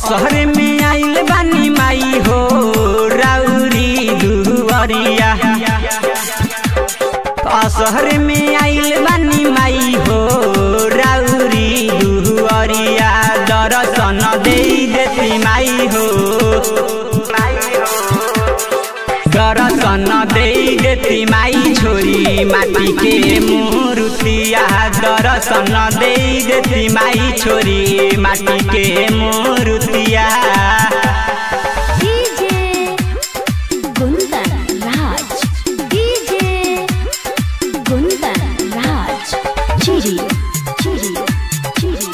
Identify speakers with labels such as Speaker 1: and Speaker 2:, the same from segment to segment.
Speaker 1: असहर में आइल बानी माई हो राउरी दुवरिया असहर में आइल बानी माई हो राउरी दुवरिया दर्शन दे देती माई हो दर्शन दे देती माई छोरी माटी के मूर्तिया दर्शन दे देती माई छोरी माटी के मूर्तिया
Speaker 2: डीजे कुंदन राज डीजे कुंदन राज चिरी चिरी चिरी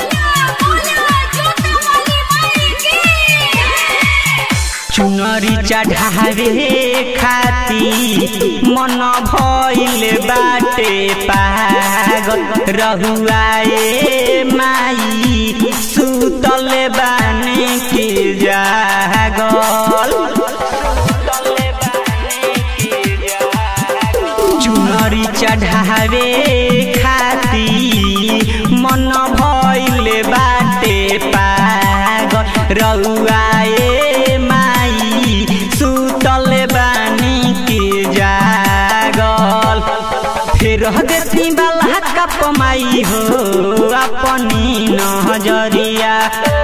Speaker 1: चुनरी चढ़ावे खाती मन भइल बाटे पागल रहुआए माई सुतल बाने के जागल चुनरी चढ़ावे खाती मन भइल बाटे पागल रउआए माई सुतल बानी के जागल फिर देती बाला कप माई हो अपनी नजरिया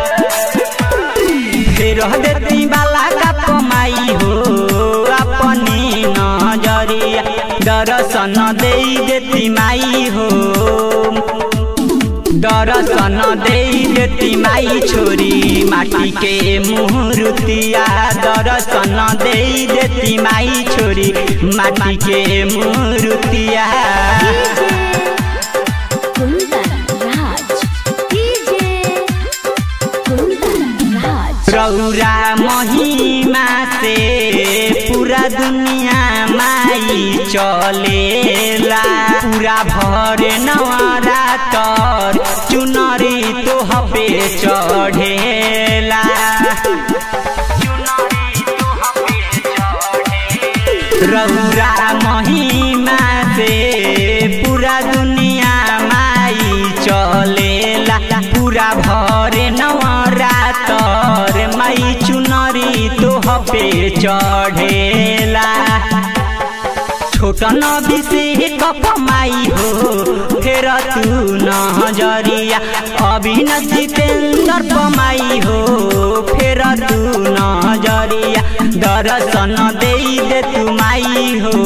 Speaker 1: फिर देती बाला का कमाई हो अपनी नजरिया दर्शन दे देती माई हो दर्शन दे देती माई छोरी माटी के मूर्तिया दर्शन दे देती माई छोरी माटी के मूर्तिया
Speaker 2: कुंदन राज डीजे कुंदन राज
Speaker 1: रौरा महिमा से पूरा दुनिया माई चलेला पूरा भर नवरातर चुनरी तोह पे चढ़ेला रौरा महिमा से पूरा दुनिया माई चलेला पूरा भर नवरातर माई चुनरी तोह पे चढ़ेला छोट नबी से कप माई हो फेर तू नजरिया अभिन जितेन्द्र पमाई हो फेर तू नजरिया दर्शन दे दे तू माई हो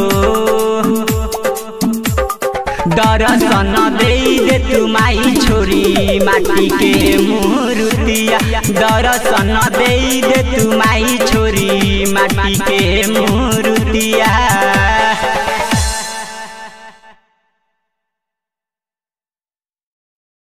Speaker 1: दर्शन दे दे तू माई छोरी माटी के मूर्तिया दर्शन दे दे तू माई छोरी माटी के मूर्तिया